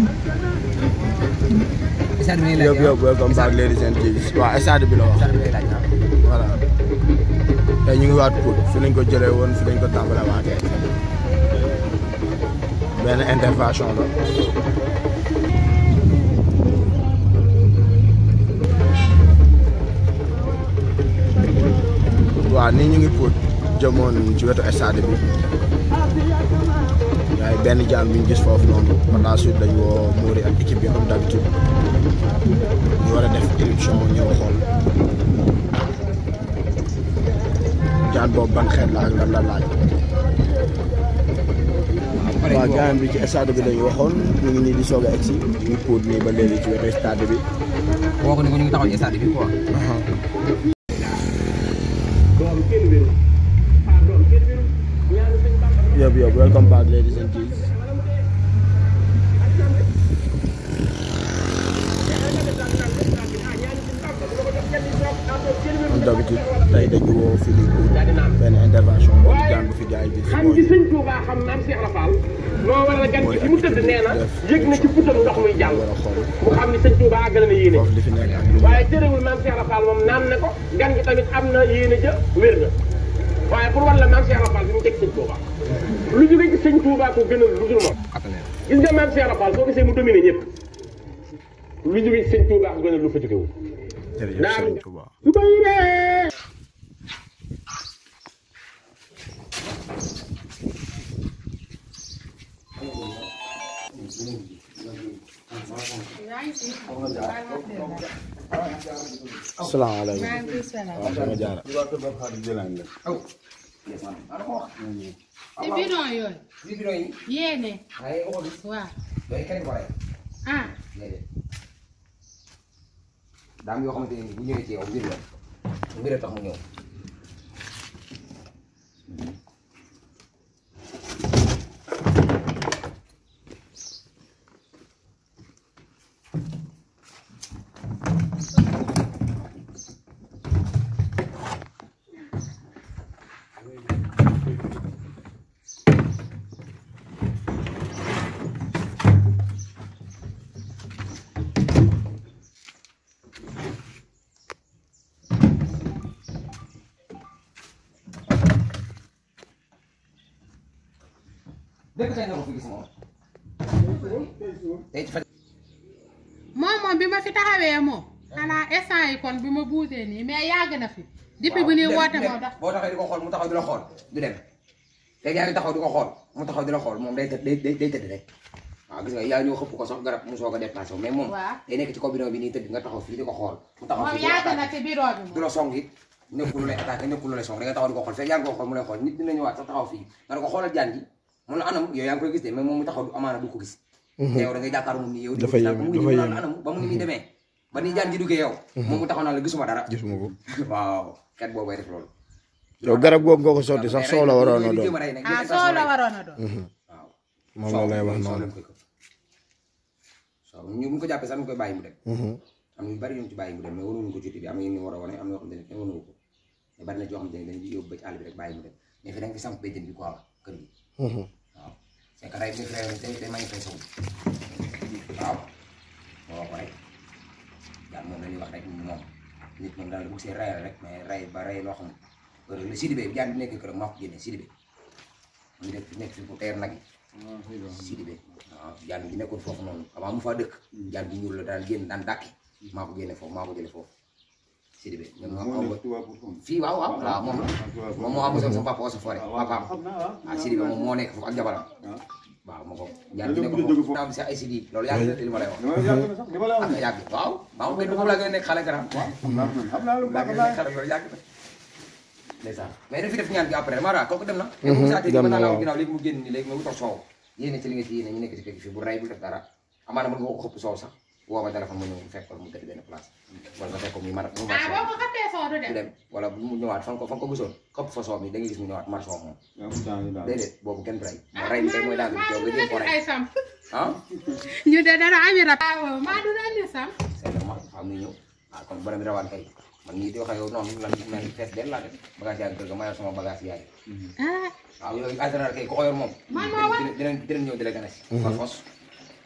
stade bi nii la yëpp yëpp welcome back ladies and gents waaw stade bi la wax stade bi lay laaj ah. voilà tey ñu ngi waat Pout fi lañ ko jëlee woon fi lañ ko tàmbale waatee benn intervention la waaw nii ñu ngi Pout jëmoon ci wetu stade bi waaye benn jaan bi ñu gis foofu noonu par la suite dañ woo Mouri ak équipe bi comme d'habitude ñu war a def éruption ñëw xool jaan boobu ban xeet la ak lan la laaj waaw gaan bi ci stade bi lañu waxoon ñu ngi nii di soog a egsi ñu ngi Pout nii ba léegi ci wetu stade bi woo ko ni ko ñu ngi taxaw ci stade bi quoi. yëpp yëpp welcome back ladies and gents comme d'habitude tey dañu woo fii nii pour benn intervention boobu jaan bu fi gars yi gis xam mooy gi sëñ Touba xam maam Cheikh Rafal moo waral gan gi fi mu tëdd nee na yëg na ci putam ndox muy jàll war a xool mu xam ni sëñ Touba àggale na yéene foofu li fi nekk ak lu mu waaye terewul maam Cheikh Rafal moom naan na ko gan gi tamit am na yéene ja wér na waaye pour wan la maam Cheikh Rafal bi mu teg sëñ Touba lu jóge ci sëñ Touba ko gënal lu dul moom gis nga maam Cheikh Rafal soo gisee mu dominé ñëpp lu jóge ci sëñ Touba ko gënal lu fa jógewul jërëjëf Naam. Serigne Touba su ko yiree asalaamaaleykum maaleykum salaam. waaw sama jaara te bidon yooyu. bi bidon yi. yéene. waaye waxoo gis. waaw. yooyu kenn ko rey. ah. déedéet. daa am yoo xamante ne bu ñëwee ci yow mbir la mbir la tax mu ñëw. dëkk kañ nga ko fi gis moom. tey ci fan. moom moom bi ma fi taxawee moom. xanaa instant yi kon bi ma buusee nii mais yàgg na fi. depuis bu ñuy woote moo tax. boo taxawee di ko xool mu taxaw di la xool du dem léegi yaa ngi taxaw di ko xool mu taxaw di la xool moom day tëdd day day day tëdd rek waaw gis nga yaa ñëw xëpp ko sax garab mu soog a déplacé wu mais moom Waaw. day nekk ci kaw bidon bi nii tëdd nga taxaw fii di ko xool mu taxaw moom fii di la yàgg na attaqué ci bureau bi du moom. la song it nekkul lu lay attaqué nekkul lu lay song da nga taxaw di ko xool fekk yaa ngi ko xool mu lay xool nit dina ñëwaat sax taxaw fii nga ne ko xoolal jaan ji mun la anam yow yaa ngi koy gis de mais moom mu taxaw du amaana du ko gis te yow da ngay jàkkaar moom ni yow di ko Dafa gis yéeme, mu ngi dafa nii yéeme. anam ba mu ngi nii demee ba ni jaan ji duggee yow moom mu taxaw naa la gisuma dara gisuma ko waaw kat boobay def loolu yow garab googu nga ko sotti sax soo la waroon a doon ah soo la waroon a doon. waaw moom la lay wax noonu soo ñu bu ñu ko jàppee sax ñu koy bàyyi mu dem am na yu bari ñu ci bàyyi mu dem mais waruñu ko ci bi am na ñu war a wane am na yoo xam ne kenn waru ko mais bari na ci yoo xam ne dañuy yóbbu ba ci àll bi rek bàyyi mu dem mais fi da nga fi samp béjjën bi quoi kër gi waaw c'est que rey bi fi rey day day manifesté wu waaw moo wax ko rek daal moom la ñuy wax rek moom nit moom daal bu see reyal rek mais rey ba rey loo xam heure la Sidibé bi jaan bi nekk këram maa ko génne Sidibé mu ngi nekk nekk fi pour teer nag yi Sidibé waaw jaan bi nekkoon foofu noonu avant mu faa dëkk jaan bi ñuul la daan génn daan dàkki maa ko génne foofu maa ko jële foofu Sidibé ñoom ñoo am fii waaw waaw waaw moom la moom moo amoon sama papa Ousseyn Foré papaam ah Sidibé moom moo nekk foofu ak jabaram waaw ma ko jaan bi nekk foofu am si ay sidi loolu yàgg na li ma lay wax am na yàgg waaw maa ngi koy foofu laa gën a nekk xale garam laa gën a nekk xale loolu yàgg na ndeysaan mais dafi def ñaan gi après Mara kooku dem na te bu saatee dem mën na naa la waaw. wax ginnaaw léegi mu génn nii léegi mu toog soow yéene ci li nga ci yéene ñu nekk ci kër gi fii bu rey bu def dara amaana mën nga ko xëpp soow sax woo ma téléphone ma ñëw fekk ko mu tëdd benn place wala nga fekk ko muy mar mu mar ah soow boo ko xappee soo du du dem. dem wala bu mu ñëwaat fan ko fan ko gisoon xëpp fa soow mi da nga gis mu ñëwaat mar soow moom déedéet boobu kenn du rey ah rey bi tey mooy daal yow nga jéem ko rey ay sam. ah ñu de dara ami rab. waaw maa du andi sam. c'est normal xam nga ñëw ah kon borom bi rawaan kay man nii di wax ak yow noonu lan mel ni fees del laa def bagage yaa ngi kër ga mayal sama bagage yaay ah waaw yooyu en général kay ku ko yor moom Man maa war. dinañ dinañ dinañ ñëw di la gane si par force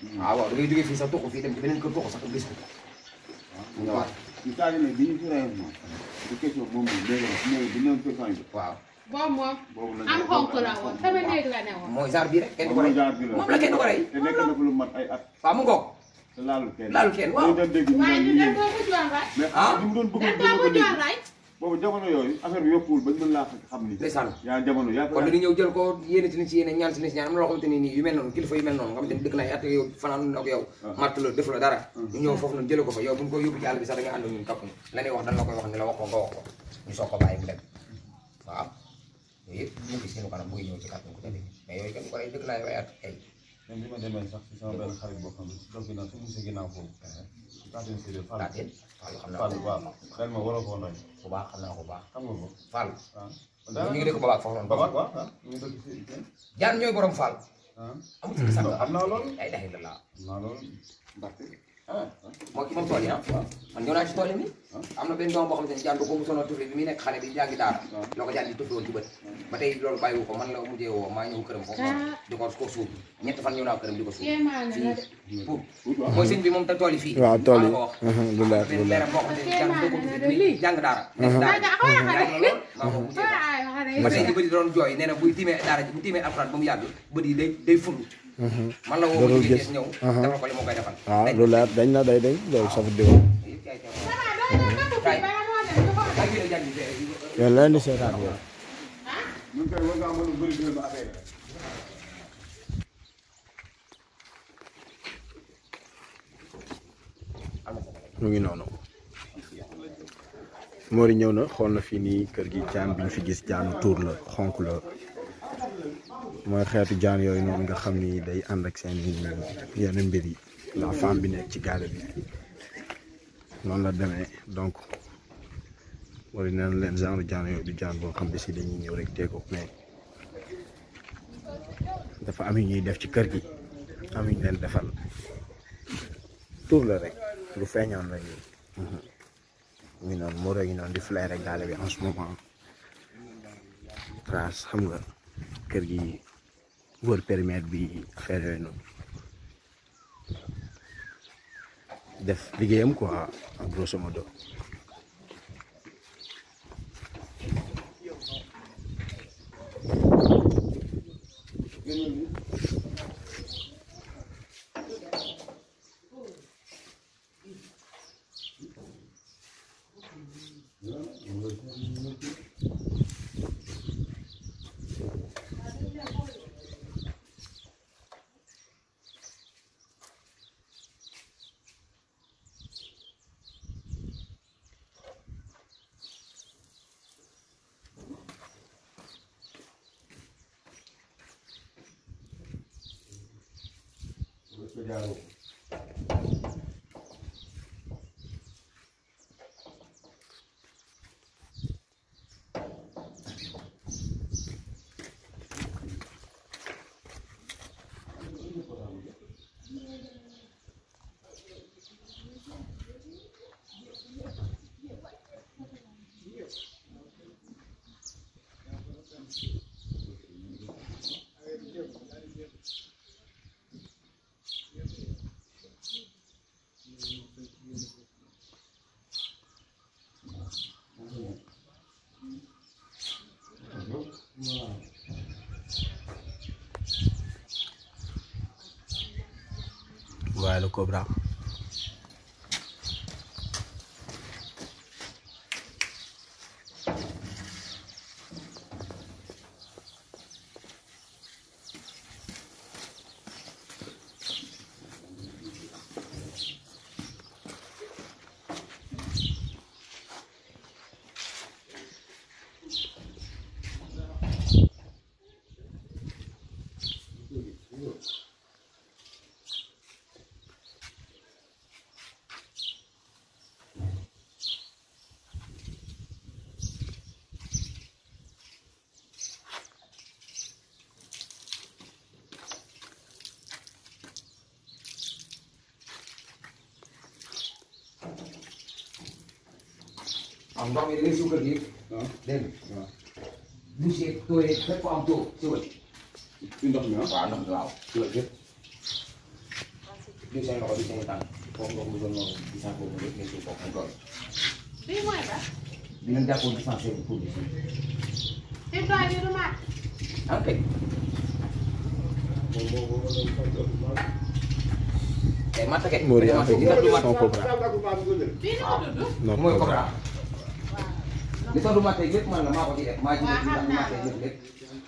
waaw waaw da ngay jógee fii sax tuxu fii dem ci beneen kër tuxu sax gis ko mu ñëwaat ñu taal ne bi ñu fi rey moom du question moom bi léegi nag néew bi néew question yi waaw boobu moom boobu la am xonk la woon sama néeg la ne woon mooy genre bii rek kenn du ko rey genre bi la moom la kenn du ko rey te nekk na ko lu mat ay at waaw mu ngoog te laalul kenn laalul kenn waaw ñu doon dégg ñu waaye ñu naan dem boo ko joon rek mais Ah. li mu doon bëgg dem dina boo ko ko dégg joon rek boobu jamono yooyu affaire bi yokkuwul bañ mën laa xam ni ndeysaan yaa jamono yaa ko kon dañuy ñëw jël ko yéene ci ni ci yéene ñaan ci ni ci ñaan am na loo xamante ni nii yu mel noonu kilifa yu mel noonu nga xamante ni dëkk na ay at yow fanaan ak yow matt la def la dara ñu ñëw foofu noonu jële ko fa yow bu ñu ko yóbbu ci àll bi sax da nga ànd ak ñun topp ñu la ñuy wax dañ la koy wax ni la wax ko nga wax ko ñu soog ko bàyyi mu dem waaw yooyu yëpp ñu gis ñu kanam mu ngi ñëw ci kàttan ku tëdd mais yooyu kenn ko rey dëkk naa ay at ay même bi ma demee sax ci sama benn xarit boo xam ne donc ginnaaw su mu ginnaaw foofu kaateen séeréer Fall laateen Fall xam naa Fall ko waaw ren ma waroo koo noy bu baax xam naa ko bu baax xam nga ko Fall waaw ñu ngi dëkk Babac foofu noonu Babac waaw waaw ñu ngi dëkk si kenn jaan ñooy borom Fall ah amul ci sànq am naa loolu ay daxi la laa am naa loolu ah moo ki moom tool yi ah man ñëw naa ci tool yi nii am na benn doom boo xamante ni jaan du ko mosoon a tufli bi muy nekk xale bi jàngi daara la ko jaan di tufli woon ci bët ba tey loolu bàyyiwu ko man la mujjee woo maa ñëw këram foofu noonu di ko ko suub ñett fan ñëw naa këram di ko suub kéemaan la de fii pour mooy sëñ bi moom te tool yi fii waaw tool yi maa la ko wax lu leer benn lu leer leeram boo xamante ni jàng doo ko tufli bi muy jàng daara nekk daara Aga xoolal jàng xale na lool maa ko mujjee wax ay xale ba tey ji bëri doon jooy nee na buy tiimee daara ji bu tiimee alxuraan ba mu yàgg bët yi day day fulu man la woo Dootul mu jigéen gis. ñëw Aha. defal ko li moo koy defal waaw Dañ- lu leer dañ na day dañ loolu safu diw yëpp yaay teew. Kay. Bala moo dem ñu xool. Ay, yéen a jàng bi fee. yéen leen di seetaan yow ñun kay war ngaa mën a bëri dina ba affaire rek mu ngi noonu Mori ñëw na xool na fii nii kër gi jaan bi ñu fi gis jaanu tuur la xonk la mooy xeetu jaan yooyu noonu nga xam ni day ànd ak seen yenn mbir yi la femme bi nekk ci gaale bi noonu la demee donc Mori nee na leen genre jaan yooyu du jaan boo xam ne si dañuy ñëw rek teeko mais dafa am yu ñuy def ci kër gi am yu ñu leen defal tuur la rek lu feeñoon la nii mu ngi noonu Moro ngi noonu di flairé gaale bi en ce moment trace xam nga kër gi wër périmètre bi affaire yooyu noonu def liggéeyam quoi en grosso modo waaye le Cobra am ndox mi da ngay suukar gi dégg nga douche yeeg taux yeeg fépp fu am taux siwal ci ndox mi ah waaw ndox mi waaw siwal yëpp diw seen loxo di seen tànk foofu ndox mu doon noonu di sànq boobu rek ngay suuf foofu mu toll bii mooy ba di leen jàppoon dispensaire bi pour bi fi mu toll nii du mat ah kay tey matt kay Mori dañoo matt li tax du matt son cobra bii ni ko tudd non mooy cobra cobra li tax du matt lépp man la maa ko ci def maa ci def li tax du matt lépp lépp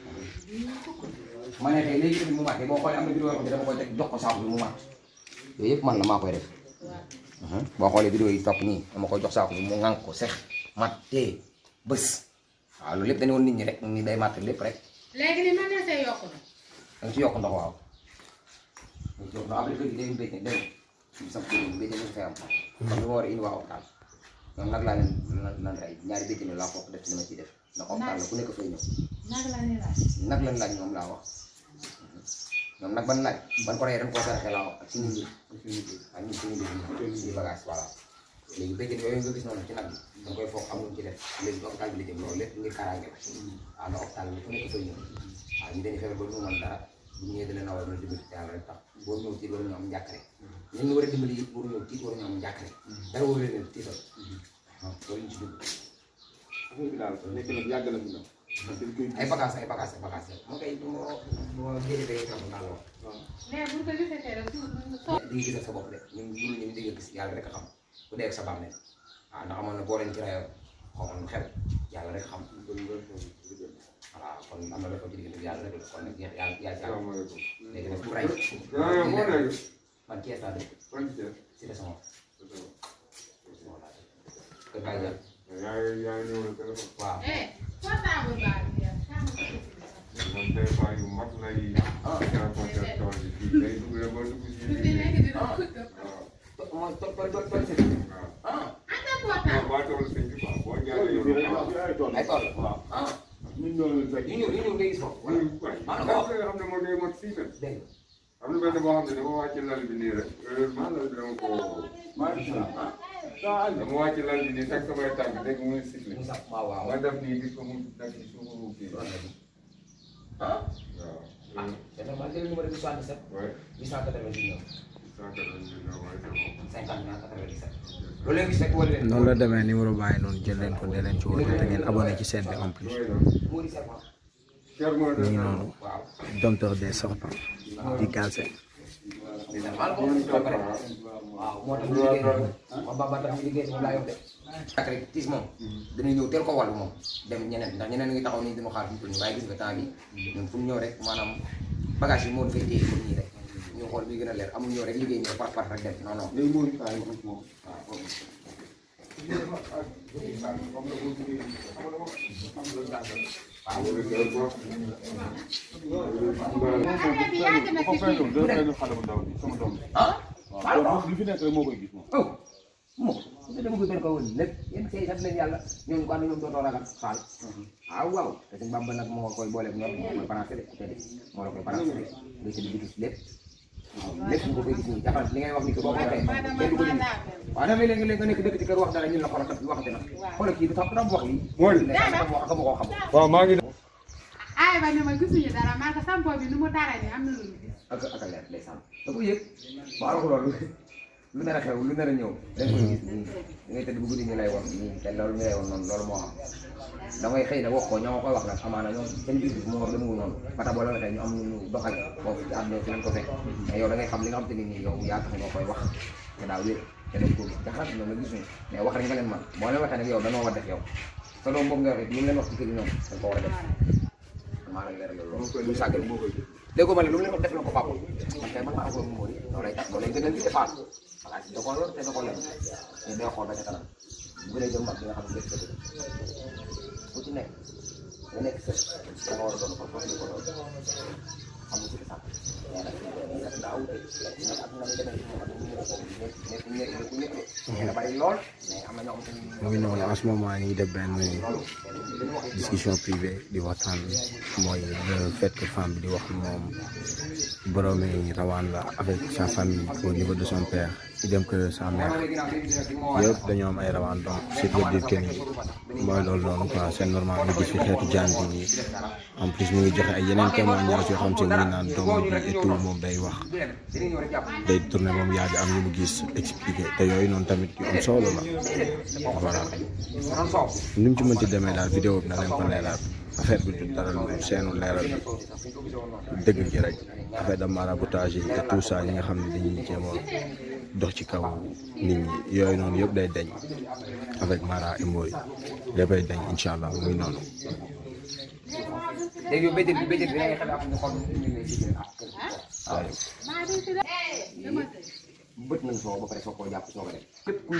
ma ne tey léegi tamit mu matt boo xoolee am na vidéo yoo xam ne dama koy teg jox ko saaku bi mu matt yooyu yëpp man la maa koy def boo xoolee vidéo yi topp nii dama koy jox saaku bi mu ŋànk ko sex mat tee bës waaw loolu lépp dañu woon nit ñi rek ni day matt lépp rek léegi ni mën na see yokku na da nga ci yokk ndox waaw da nga ci yokk ndox après kër gi day béy dégg nga sam kër gi béy ñu fay am comme li ma war a indi waa hôpital ñoom nag laa leen lan lan rey ñaari béy laa fokk def ci li ma ciy def ndax hôpital la ku nekk fay ñëw nag la ni laaj nag lan laaj ñoom laa wax ñoom nag ban laaj ban ko rey dañ koo saraxe laa wax ak suñu mbir ak ñun suñu mbir suñu bagage voilà léegi béykat yooyu nga gis noonu ci nag bi da nga koy foog am luñ ci def léegi hôpital bi la jëm loolu lépp ngir kaaraange la waaw ndax hôpital bi fu nekk fay ñëw waaw ñu dañuy feebar ba ñu mën dara bu ñëwee da leen a war a dimbali te yàlla rek tax boo ñëw tiit waruñu am njàkkare ñun ñu war a dimbali it waruñu ñëw tiit waruñu am njàkkare dara waru leen a tiital waaw loolu ñu ci dugg affaire bi daal nekk na yàgg na fi nag. dañ koy ay bagages ay bagages ay bagages mu koy bu ma bu ma jëlee tam naa la wax mais bu ko gisatee rek suuf mu so di nga gisal sa bopp de ñun ñun ñu di nga gis yàlla rek a xam ku dee ak sa bàmmeel waaw ndax amoon na boo leen ci rayoon xaw ma lu xew yàlla rek xam voilà kon am na la ko ci diggante bi yàlla rek la kon nag yàlla yaa ci am léegi nag ku ray man Thiès laa dëkk si la sama kër Baye Diagne waaw eh portable baa bi yow sàmm ko ku ci nekk dina kut mooy to to to to si ah anda portable ay tool ah ñun ñoo leen fekk. yu ñëw yu ñëw nga gis foofu voilà dégg am na benn boo xam ne dama wàcc lal bi nii rek heureusement lal bi dama ko dama wàcc lal bi nii teg samay tànk dégg muy sifflé nga sax waaw waaw ma def nii gis ko mu nekk ci suufu kii ah waaw ah c'est normal jël numéro bi 77 ouais 899 cent quatre-vingt-dix-neuf waaye c'est bon 50 97 loolu leen gis rek wala leen noonu la demee numéro bàyyi noonu jël leen ko dee leen ci woote te ngeen abonné ci chaîne bi en plus mooy lan moo di serpent Cheikh moo mu ngi def noonu waaw dompteur des serpents di Galsen maa ko ba pare waaw moo tax ñu liggéey ma ba ba tax ñu liggéey si moom laa yor de ak rek tiis moom dañuy ñëw teel ko wàllu moom dem ñeneen ndax ñeneen ngi taxaw nii dinu xaar fi ñu waaye gis nga temps bi ñun fu ñu ñëw rek maanaam bagage yi moo dafay téye comme nii rek ñu xool bi gën a leer amul ñëw rek liggéey ñëw par par rek dem non non léegi moo ñu fay moom. affaire bi yàgg na ko ci fay kii doon day fay xale bu ndaw bi sama doom bi. ah waaw loolu li fi nekk rek moo koy gis moom. oh mo su dama koy benn ko woon lépp yéen say sant leen yàlla ñooñu ko ànd ñoom dootoo ragal xaal waaw waaw te suñu bàmba nag moo koy booleeg ñoom moo koy balancé de te de moo la koy balancé de nga ci di gis lépp waaw lépp nga koy gis nii jàppal li ngay wax ni ko boo ko waxee maanaam kenn du ko dindi maanaam waaw damay léegi léegi nga nekk dëkk ci kër wax dara ñun la xoolal kat waxati na xoolal kii du tax du wax lii mooy ne xam wax xamu koo xam waaw maa ngi ay ba ne ma gisuñu dara maa ko sampo bi nu mu tara ni am na lu ñu gis ak ak a leer day sàmm da ko yëg waaw la ko loolu lu nar a xew lu nar a ñëw da nga koy gis nii da ngay tëdd bu guddi ñu lay wax nii te loolu ñu lay wax noonu loolu moo am da ngay xëy na wax ko ñoo koy wax nag amaana ñoom seen gis-gis moo war demewul noonu ba tax boo la waxee ñu am ñu doxal foofu ci àdduna fi lañ ko fekk mais yow da ngay xam li nga xam te ni nii yow yaa tax nga koy wax te daa wér te dañ ko gis jaxaat ñoom la gisuñu mais wax rek nga leen man boo leen waxee nag yow danoo war def yow sa doom boobu nga waxee lu mu leen wax ci kër yi ñoom dañ ko war a def maa ngi leeral loolu lu sàggal dégg nga ma ne lu mu leen wax def na ko papa man kay man maa ko mooy loolu lay tax loolu lay gënal ci defaat voilà da koo yor te da koo lem te day xool ba ca kanam bu gënee jëm mag bi nga xam ne lépp dëgg ku ci nekk nga nekk sa da nga war a doon ko foofu ko doon xam nga ci sax mais nag lii nag daa wute nag ak na muy demee ci moom ak ñu ne ko nekk nekk nekk ñëpp de da bari lool mais am na ñoo xam te mu ngi noonu en ce moment ñu ngi def benn discussion privée di waxtaan mooy le fait que femme bi di wax moom boroomi rawaan la avec sa famille au niveau de son père idem que sa mère yëpp dañoo am ay rawaan donc c'est veut dire que ni mooy loolu noonu quoi c'est normal nga gis fi xeetu jaan bi nii en plus mu ngi joxe ay yeneen témoignages yoo xam te mu ngi naan doomam bi et tout moom day wax day tourné moom yaa am ñu mu gis expliqué te yooyu noonu tamit yu am solo la voilà ni mu ci mënti demee daal vidéo bi na leen ko leeral affaire bi du dara lu seenu leeral dëgg gi rek affaire de maraboutage yi et tout ça ñi nga xam ne dañuy jéem a dox ci kaw nit ñi yooyu noonu yëpp day deñ avec Mara et Mboy léppay deñ incha allah muy noonu. léegi yow béykat bi béykat bi da ngay xam ne am na xool ñu ngi lay gis waaw. bët nañ soo ba pare soo koo jàpp soo ko def képp ku